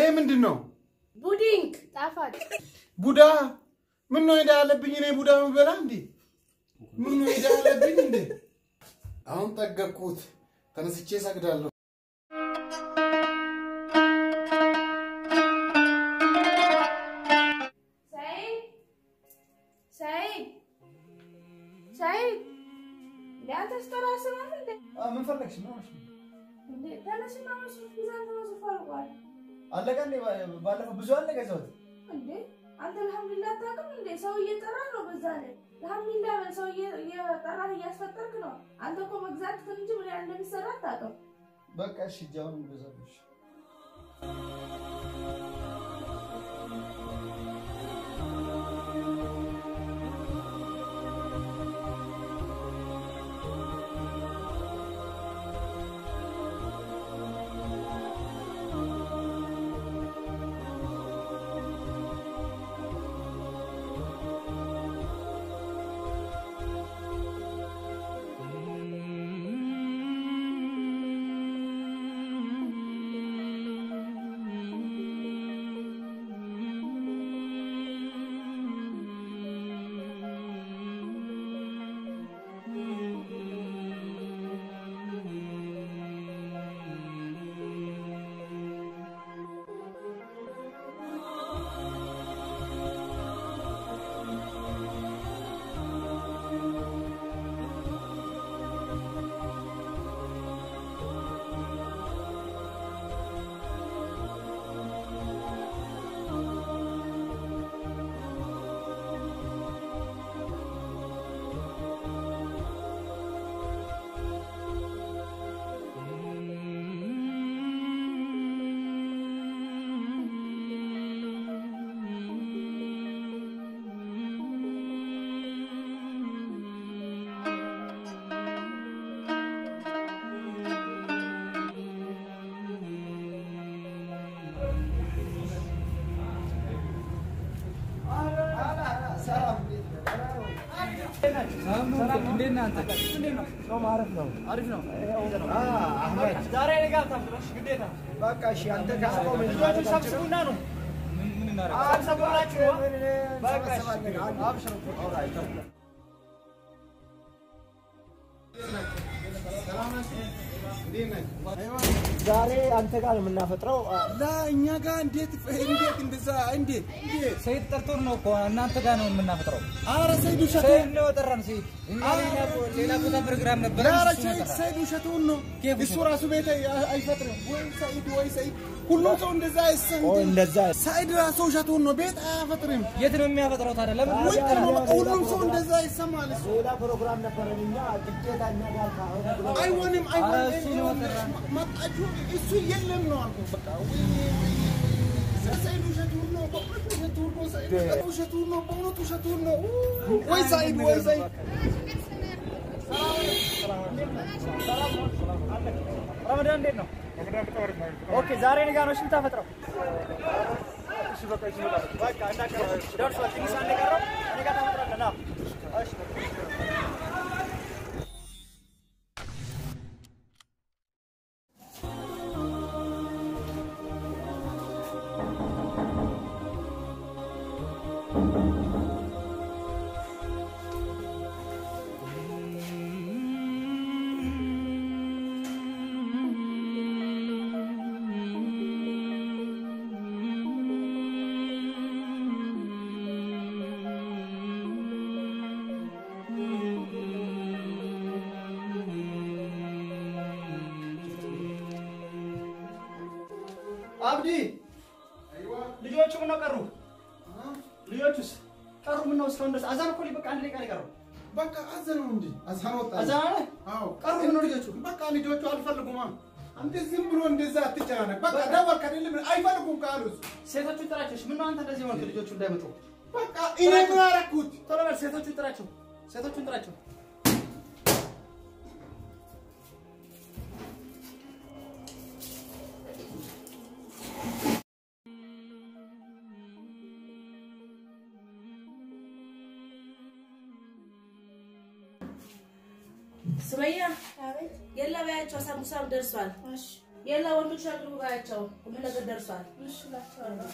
ምንድን ነው? ቡዲንግ ጣፋጭ ቡዳ ምን ነው ሄዳ ያለብኝ? እኔ ቡዳ ምበላ እንዴ? ምን ነው ሄዳ ያለብኝ እንዴ? አሁን ጠገቅኩት። ተነስቼ እሰግዳለሁ። ሰይድ ሰይድ ሰይድ ለአንተ ስጠራ ስማል እንዴ ምን ፈለግሽ? ምን ሆነሽ ነው? እንዴ ተነስና መስሎት ብዛት ተመስፎ አልቋል አለቀ እንዴ? ባለፈው ብዙ አለ ገዛሁት። እንዴ አንተ አልሐምዱሊላህ አታውቅም እንዴ ሰው እየጠራ ነው በዛ ላይ አልሐምዱሊላህ በል ሰው እየ- እየጠራህ እያስፈጠርክ ነው አንተ እኮ መግዛት እንጂ ምን ያህል እንደሚሰራ አታውቅም በቃ እሺ፣ እጅ አሁን እንገዛለሽ። በቃ እሺ፣ አንተ ካስቆመ ልጆቹን ሰብስቡና ነው አልሰብራችሁ በቃ እሺ፣ አብሽሩ ዛሬ አንተ ጋር ነው የምናፈጥረው። ለእኛ ጋር እንዴት እንዴት እንደዛ እንዴት እንዴት ሰይድ ጠርቶን ነው እኮ እናንተ ጋር ነው የምናፈጥረው። ኧረ ሰይድ ውሸቱን ሰይድ ነው የጠራን። ሰይድ እኛ ሌላ ሌላ ቦታ ፕሮግራም ነበር። ኧረ ሰይድ ሰይድ ውሸቱን ነው። ኬፍ እሱ ራሱ ቤት አይ- አይፈጥርም። ወይ ሰይድ ወይ ሰይድ ሁሉም ሰው እንደዛ አይሰም። ኦ እንደዛ ሰይድ ራሱ ውሸቱን ነው። ቤት አያፈጥርም። የት ነው የሚያፈጥረው ታዲያ? ለምን ውጭ ነው። በቃ ሁሉም ሰው እንደዛ ይሰማል። እሱ ሌላ ፕሮግራም ነበረን እኛ ግዴታ እኛ ጋር ካሁን ብሎ አይሆንም ኧረ አይሆንም። እሱ ነው የጠራን። መጣችሁ እሱ የለም ነው አልኩህ። በቃ ወይ ሰይድ ውሸቱን ነው። በእውነት ውሸቱን ነው። ሰይድ ውሸቱን ነው። በእውነት ውሸቱን ነው። ወይ ሰይድ ወይ ሰይድ ረመዳን እንዴት ነው? ኦኬ ዛሬ እኔ ጋር ነው እሺ የምታፈጥረው? በቃ እንዳትቀር። ደርሷል። ትንሽ አንድ የቀረው እኔ ጋር ታፈጥራለህ። ና። እሺ አብዲ ልጆቹ ምነው ቀሩ? ልጆቹስ ቀሩ? ምነው እስካሁን ድረስ አዛን እኮ በቃ አንድ ደቂቃ ነው የቀረው። በቃ አዘነው እንጂ አዛን ወጣ። አዛን አለ? አዎ ቀሩ ምነው ልጆቹ? በቃ ልጆቹ አልፈልጉማ። አንተ ዝም ብሎ እንደዛ አትጨናነቅ። በቃ ደወልክ አይደለም አይፈልጉም ካሉ እሱ ሴቶቹን ጥራቸው። እሺ፣ ምነው አንተ እንደዚህ ሆንክ? ልጆቹ እንዳይመጡ በቃ እኔ ምን አደረኩት? ቶሎ በል። ሴቶቹን ጥራቸው። ሴቶቹን ጥራቸው። ሱመያ የለ በያቸው፣ ሳምቡሳም ደርሷል። የላ ወንዶች አቅርቡ ባያቸው ሁሉ ነገር ደርሷል። እሺ እላቸዋለሁ።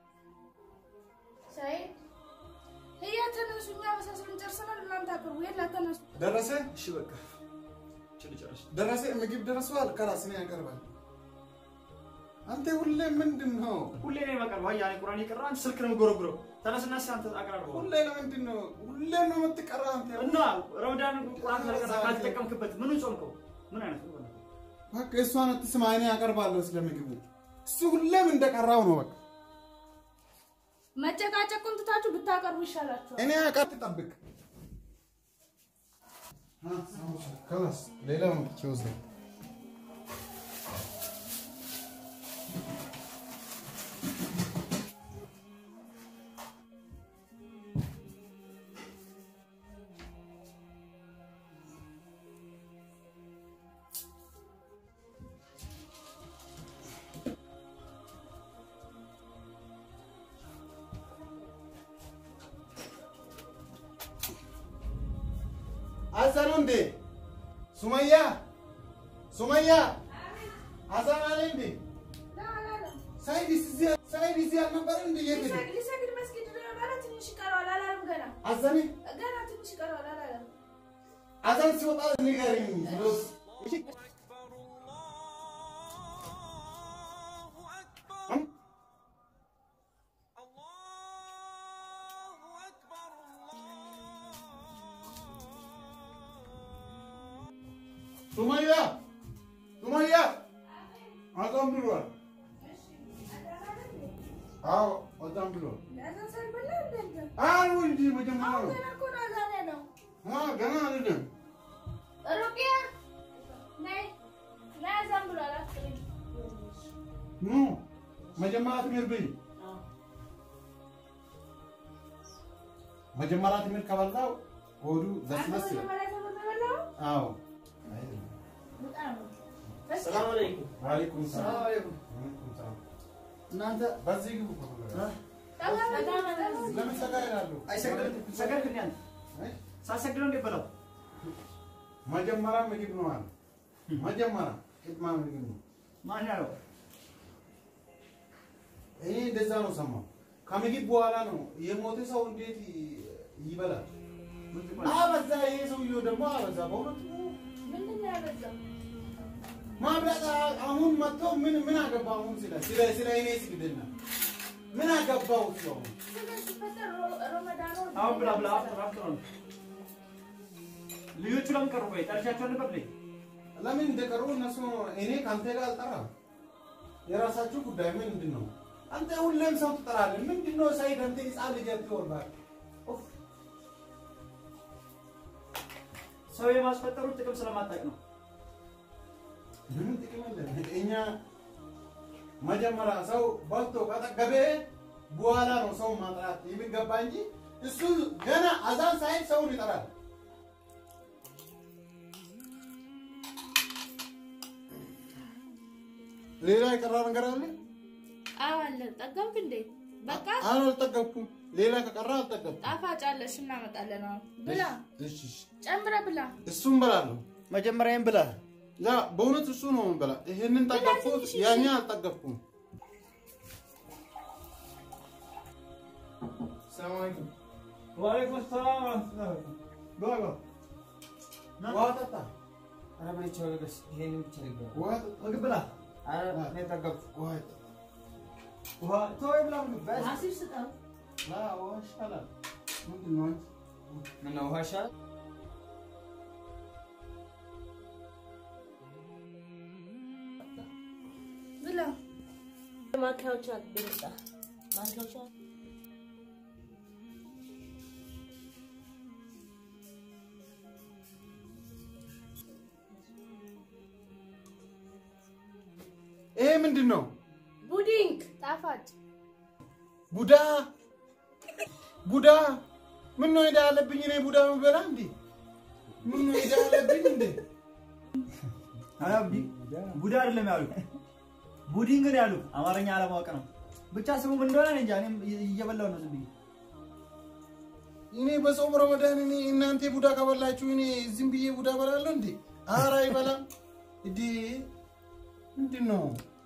ሳይድ ህያ ተነሱ፣ እኛ መሳሰሉን ጨርሰናል። እናንተ አቅርቡ። የላ ተነሱ። ደረሰ እሺ በቃ ችል ጨርሽ። ደረሰ ምግብ ደርሷል። ከላስ ነው ያቀርባል። አንተ ሁሌ ምንድን ነው ሁሌ ነው የማቀርበው። አያ እኔ ቁርአን የቀራ አንተ ስልክ ነው የምጎረጉረው። ተነስና እስኪ አንተ አቅራርበው ሁሌ ለምንድን ነው ሁሌ ነው የምትቀራ አንተ? እና ረመዳን ቁርአን ካልቀራ ካልተጠቀምክበት ምኑን ጾምከው? ምን አይነት ነው? በቃ እሷን አትስማ፣ እኔ አቀርባለሁ ስለ ምግቡ። እሱ ሁሌም እንደቀራው ነው። በቃ መጨቃጨቁን ትታችሁ ብታቀርቡ ይሻላችኋል። እኔ አቀር ጠብቅ። ከላስ ሌላው ነው ኪውዝ አዘኑ እንዴ ሱመያ ሱመያ አዛን አለ እንዴ ሳይድ እዚህ ሳይድ እዚህ አልነበረ እንዴ የት ሄደ? ሊሰግድ መስጊድ ነበረ። ትንሽ ይቀረዋል አላለም? ገና አዘኔ ገና ትንሽ ይቀረዋል አላለም? አዛን ሲወጣ ንገሪኝ ብሎስ ሱመያ ሱመያ አዛን ብሏል። አዎ አዛን ብሏል። አዛን ሳይበላ እንደ እንትን አሉ እንጂ መጀመሪያ አሁን ነው ገና እኮ ነው አዛን ያለው። አ ገና አይደለም። ሩቅያ ነይ ነይ፣ አዛን ብሏል። አትቅሪ። ኑ መጀመሪያ ትምህርት ብይ። መጀመሪያ ትምህርት ከበላው ሆዱ አንተ ዘስመስ ይላል። መጀመሪያ ተበላው አዎ በጣም ሰላም አለይኩም። ወአለይኩም ሰላም። ሰላም አለይኩም። ወአለይኩም ሰላም። እናንተ በዚህ ግቡ። ለምን ሰጋ ይላሉ? አይሰግድም? ሰገድክ እንዴ አንተ? አይ፣ ሳትሰግድ ነው እንዴ በላው? መጀመሪያ ምግብ ነው አለ። መጀመሪያ ቅድማ ምግብ ነው። ማን ያለው? እኔ እንደዛ ነው ሰማሁ። ከምግብ በኋላ ነው የሞተ ሰው እንዴት ይበላል? ምን ትባል? አበዛ። ይሄ ሰውዬው ደግሞ አበዛ። በእውነቱ ምንድን ነው ያበዛው? ማብላት አሁን መጥቶ ምን ምን አገባው? አሁን ስለ ስለ ስለ እኔ ስግድና ምን አገባው? እሱ አሁን ስጋ ሲፈጠር ሮ- ረመዳኑ አሁን ብላ ብላ አፍጥር አፍጥር ነው። ልጆቹ ለምን ቀሩ? ቆይ ጠርሻቸው ነበር ልኝ ለምን እንደቀሩ እነሱ እኔ ከአንተ ጋር አልጠራም። የራሳችሁ ጉዳይ ምንድን ነው? አንተ ሁሌም ሰው ትጠራለህ። ምንድን ነው ሳይድ አንተ ህፃን ልጅ አትወርባል። ሰው የማስፈጠሩ ጥቅም ስለማታውቅ ነው። ምንም ጥቅም የለም። እኛ መጀመሪያ ሰው በልቶ ከጠገበ በኋላ ነው ሰው ማጥራት የሚገባ እንጂ እሱ ገና አዛን ሳይል ሰውን ይጠራል። ሌላ የቀራ ነገር አለ? አዎ አለ። ጠገምክ እንዴ? በቃ አሁን አልጠገብኩም። ሌላ ከቀራ አልጠገብኩም። ጣፋጭ አለሽ፣ እናመጣለን። አሁን ብላ፣ እሺ፣ እሺ። ጨምረ ብላ። እሱን በላለሁ። መጀመሪያም ብላ ያ በእውነት እሱ ነው በላ። ይሄንን ጠገብኩት፣ ያኛ አልጠገብኩም። ሰላም አለይኩም። ወአለይኩም ሰላም ወራህመቱላሂ ግባ ግባ። ውሃ ጠጣ፣ ኧረ በይቸው ልበስ። ይሄንን ብቻ ልግባ። ውሃ ጠጣ፣ ምግብ ብላ። ኧረ እኔ ጠገብኩ። ውሃ ጠጣ። ውሃ ተወው ብላ ምግብ በስ አሲር ስጠው። ላ ውሃ ይሻላል። ምንድን ነው አንቺ? ምነው ውሃ ይሻላል? ብላ። ማንኪያዎች ብልጣ ማንኪያዎች ይሄ ምንድን ነው? ቡዲንግ ጣፋጭ ቡዳ ቡዳ ምን ነው ሄዳ ያለብኝ? እኔ ቡዳ የምበላ እንዴ? ምን ነው ሄዳ ያለብኝ እንዴ? ኧረ ቢ- ቡዳ አይደለም ያሉት ቡዲንግ ነው ያሉት። አማርኛ አለማወቅ ነው ብቻ ስሙ ምን እንደሆነ እኔ እንጃ። እኔም እየበላሁ ነው ዝም ብዬ። እኔ በጾም ረመዳን እኔ እናንተ ቡዳ ከበላችሁ እኔ ዝም ብዬ ቡዳ በላለሁ እንዴ? ኧረ አይበላም እንዴ? ምንድን ነው?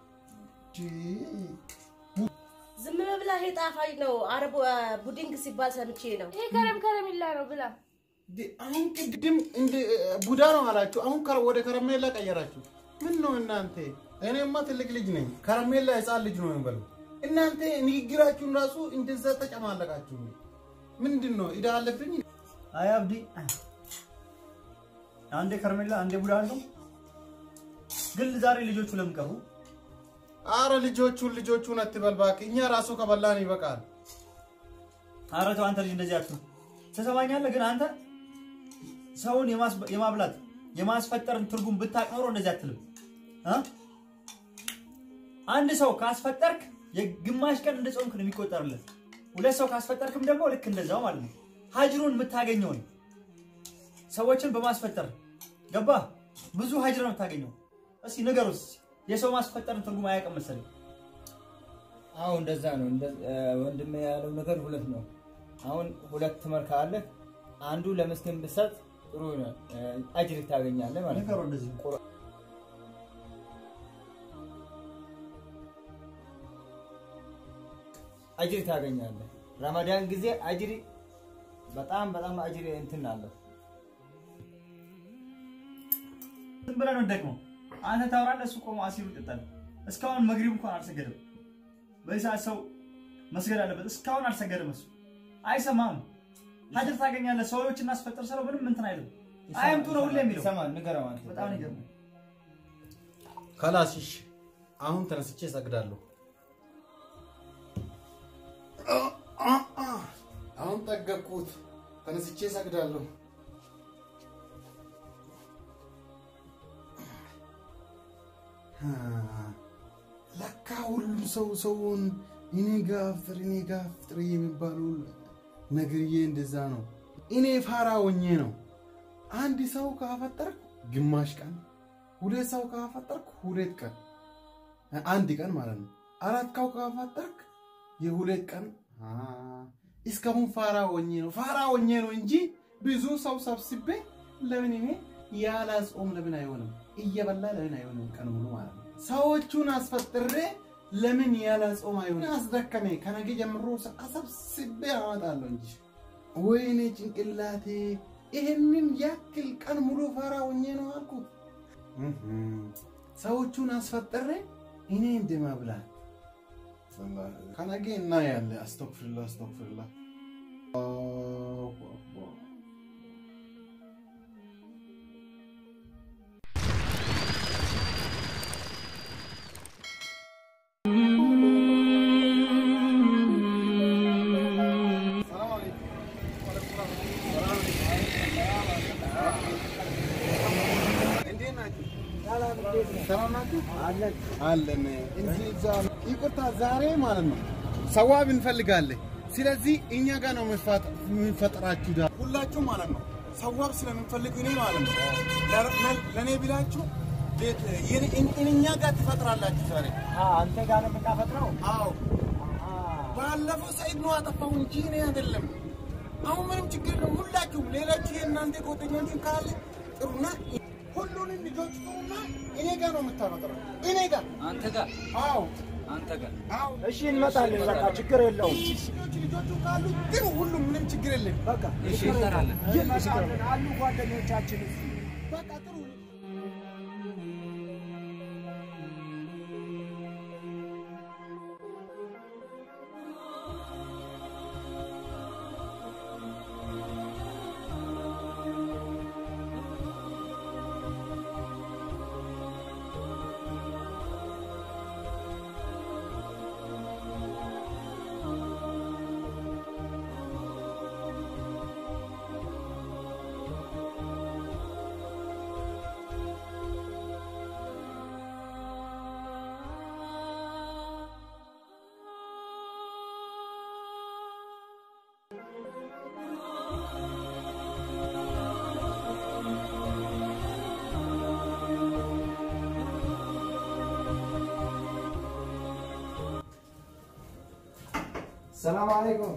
ዝም ብላ ይሄ ጣፋጭ ነው። አረብ ቡዲንግ ሲባል ሰምቼ ነው። ይሄ ከረም ከረሚላ ነው ብላ። አሁን ቅድም እንደ ቡዳ ነው አላችሁ፣ አሁን ከረ- ወደ ከረሜላ ቀየራችሁ። ምን ነው እናንተ? እኔማ ትልቅ ልጅ ነኝ፣ ከረሜላ ህፃን ልጅ ነው የሚበሉ። እናንተ ንግግራችሁን ራሱ እንደዛ ተጨማለቃችሁ። ምንድን ነው እዳ አለብኝ? አይ አብዲ አንዴ ከረሜላ አንዴ ቡዳ አልከው። ግን ዛሬ ልጆቹ ለምን ቀሩ? አረ ልጆቹን ልጆቹን አትበል እባክህ፣ እኛ ራሱ ከበላን ይበቃል። ኧረ ተው አንተ ልጅ እንደዚህ አትሁን። ትሰማኛለህ? ግን አንተ ሰውን የማስበ- የማብላት የማስፈጠርን ትርጉም ብታቅ ኖሮ እንደዚህ አትልም እ? አንድ ሰው ካስፈጠርክ የግማሽ ቀን እንደ ጾምክ ነው የሚቆጠርለት። ሁለት ሰው ካስፈጠርክም ደግሞ ልክ እንደዛው ማለት ነው። ሀጅሩን የምታገኘውን ሰዎችን በማስፈጠር ገባ ብዙ ሀጅር ነው የምታገኘው። እስኪ ንገሩስ የሰው ማስፈጠርን ትርጉም አያውቅም መሰለኝ። አዎ እንደዛ ነው። እንደ- እ፣ ወንድሜ ያለው ነገር ሁለት ነው። አሁን ሁለት መልክ አለ። አንዱ ለምስኪን ብሰጥ ጥሩ ነው፣ እ፣ አጅር ታገኛለህ ማለት ንገሩ ነው። እንደዚህ አጅር ታገኛለህ። ረመዳን ጊዜ አጅር በጣም በጣም አጅር እንትን አለው። ዝም ብለህ ነው ደግሞ አንተ ታወራለህ፣ እሱ ቆሞ አሲሩ ይጠጣል። እስካሁን መግሪብ እንኳን አልሰገደም። በዚህ ሰዓት ሰው መስገድ አለበት። እስካሁን አልሰገደም። እሱ አይሰማም። ሀጅር ታገኛለህ። ሰዎች እናስፈጥር ስለው ምንም እንትን አይልም። አይምጡ ነው ሁሌ የሚለው። ይሰማል፣ ንገረው አንተ። በጣም ነው የሚገርመው። ከላሲሽ አሁን ተነስቼ እሰግዳለሁ። አሁን ጠገብኩት። ተነስቼ እሰግዳለሁ። ለካ ሁሉም ሰው ሰውን እኔ ጋ አፍጥር እኔ ጋ አፍጥር የሚባሉ ነገርዬ እንደዛ ነው። እኔ ፋራ ሆኜ ነው። አንድ ሰው ካፈጠርኩ ግማሽ ቀን፣ ሁለት ሰው ካፈጠርኩ ሁለት ቀን፣ አንድ ቀን ማለት ነው። አራት ሰው ካፈጠርክ የሁለት ቀን አ፣ እስካሁን ፋራ ሆኜ ነው ፋራ ሆኜ ነው እንጂ ብዙ ሰው ሰብስቤ ለምን እኔ ያለ ጾም ለምን አይሆንም? እየበላ ለምን አይሆንም? ቀን ሙሉ ማለት ነው። ሰዎቹን አስፈጥሬ ለምን ያለ ጾም አይሆንም? አስደከሜ። ከነገ ጀምሮ አሰብስቤ አመጣለሁ እንጂ ወይኔ ጭንቅላቴ ይህንን ያክል ቀን ሙሉ ፋራ ሆኜ ነው አልኩት። ሰዎቹን አስፈጠሬ እኔ እንደመብላት ከነገ እናያለን። አስተግፍርላ አስተግፍርላ አላሁ አክበር ሰላም ናችሁ? አለን። እዚህ እዛ ይቅርታ፣ ዛሬ ማለት ነው ሰዋብ እንፈልጋለን። ስለዚህ እኛ ጋር ነው የምንፈጥራችሁ ዳ ሁላችሁ ማለት ነው ሰዋብ ስለምንፈልግ እኔ ማለት ነው ለእኔ ብላችሁ ቤት የኔ- እኛ ጋር ትፈጥራላችሁ ዛሬ። አንተ ጋር ነው የምናፈጥረው። አዎ ባለፈው ሰይድ ነው አጠፋው እንጂ እኔ አይደለም። አሁን ምንም ችግር የለም። ሁላችሁም ሌላችሁ የእናንተ ጓደኞችን ካለ ጥሩና ሁሉንም ልጆች ጥሩና እኔ ጋር ነው የምታፈጥረው። እኔ ጋር አንተ ጋር አዎ አንተ ጋር አዎ እሺ እንመጣለን። በቃ ችግር የለውም። ልጆች ልጆቹ ካሉ ግን ሁሉም ምንም ችግር የለም። በቃ እሺ እንጠራለን። እንመጣለን አሉ ጓደኞቻችን እዚህ በቃ ጥሩ ሰላም አለይኩም።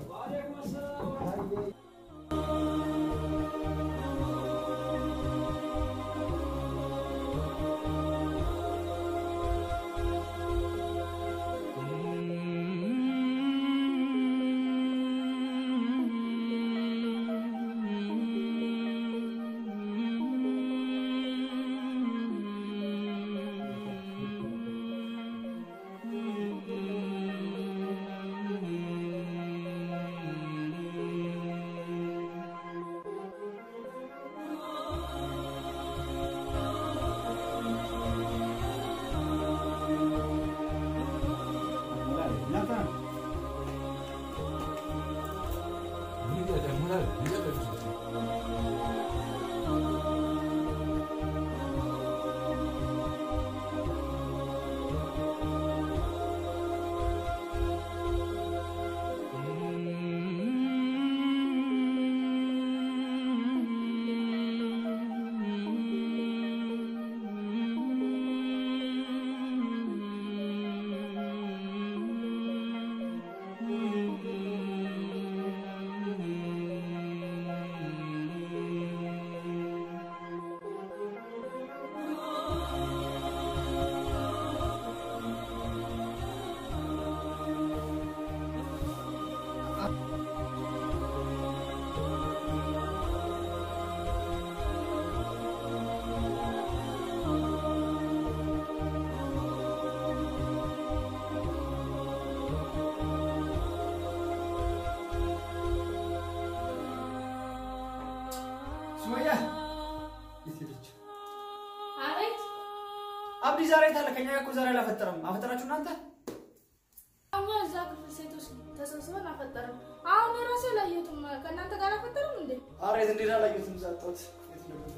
አብዲ ዛሬ ታለ ከኛ እኮ ዛሬ አላፈጠረም። አፈጠራችሁ እናንተ? እኛ እዛ ክፍል ሴቶች ተሰብስበን አፈጠርም። አሁን የራሴ ላየቱም ከእናንተ ጋር አፈጠርም እንዴ? ኧረ የት እንደሄደ አላየሁትም። እዛ ጠዋት የት እንደገባ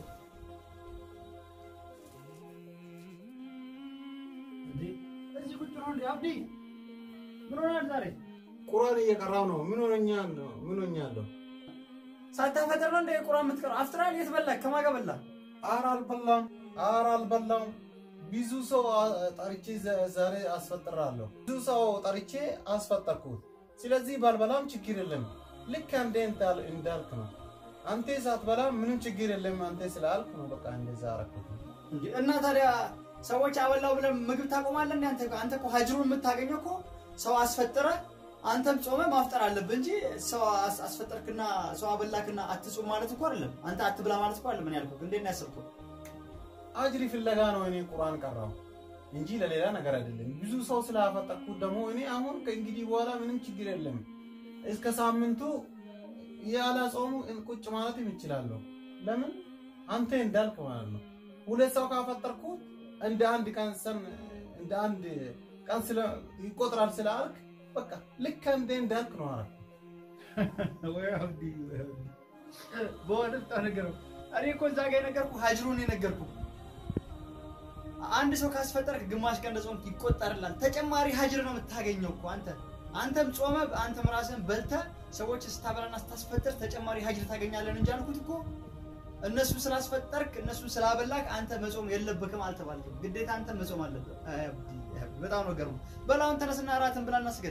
እንዴ? እዚህ ቁጭ ነው እንዴ? አብዲ ምን ሆናል ዛሬ? ቁርአን እየቀራው ነው። ምን ሆነኛለሁ? ምን ሆኛለሁ? ሳታፈጥር ነው እንደ ቁርአን የምትቀረው? አፍጥራል? የት በላህ? ከማን ጋር በላህ? ኧረ አልበላም፣ ኧረ አልበላም። ብዙ ሰው አ- ጠርቼ ዘ- ዛሬ አስፈጥራለሁ። ብዙ ሰው ጠርቼ አስፈጠርኩት። ስለዚህ ባልበላም ችግር የለም። ልክ አንዴ እንዳል- እንዳልክ ነው። አንተ ሳትበላ ምንም ችግር የለም። አንተ ስላልክ ነው በቃ እንደዛ አደረኩት። እንዴ እና ታዲያ ሰዎች አበላው ብለን ምግብ ታቆማለህ? እንዴ አንተ አንተ እኮ ሀጅሩን የምታገኘው እኮ ሰው አስፈጠረ አንተም ጾመ ማፍጠር አለብህ እንጂ ሰው አስ- አስፈጠርክና ሰው አበላክና አትጾም ማለት እኮ አይደለም። አንተ አትብላ ማለት እኮ አይደለም። ምን ያልኩህ እንዴት ነው ያሰብኩህ? አጅሪ ፍለጋ ነው እኔ ቁርአን ቀራው እንጂ ለሌላ ነገር አይደለም። ብዙ ሰው ስላፈጠርኩት ደግሞ እኔ አሁን ከእንግዲህ በኋላ ምንም ችግር የለም። እስከ ሳምንቱ ያለ ጾሙ ቁጭ ማለትም ይችላለሁ። ለምን አንተ እንዳልክ ማለት ነው። ሁለት ሰው ካፈጠርኩት እንደ አንድ ቀን ሰን እንደ አንድ ቀን ስለ ይቆጥራል ስላልክ በቃ ልክ እንደ እንዳልክ ነው አረ ወይ አብዲ ወይ አብዲ በእውነት በጣም ነገረው። እኔ እኮ እዛ ጋር የነገርኩህ ሀጅሩን የነገርኩህ አንድ ሰው ካስፈጠርክ ግማሽ ቀን እንደጾምክ ይቆጠርላል። ተጨማሪ ሀጅር ነው የምታገኘው እኮ አንተ አንተም ጾመ አንተም ራስህን በልተህ ሰዎች ስታበላና ስታስፈጥር ተጨማሪ ሀጅር ታገኛለን እንጂ አልኩት እኮ እነሱ ስላስፈጠርክ እነሱ ስላበላክ አንተ መጾም የለብክም አልተባልክም። ግዴታ አንተ መጾም አለብህ። አይ አብዲ፣ አይ አብዲ፣ በጣም ነው ገርሞ። በላውን ተነስና እራትን ብላና ስገድ።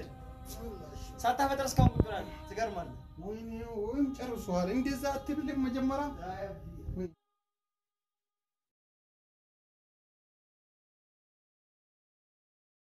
ሳታፈጥር እስካሁን ቁጭ ብላለህ። ትገርማለህ። ወይኔ ወይም ጨርሷል። እንደዛ አትብልም መጀመሪያ አይ አብዲ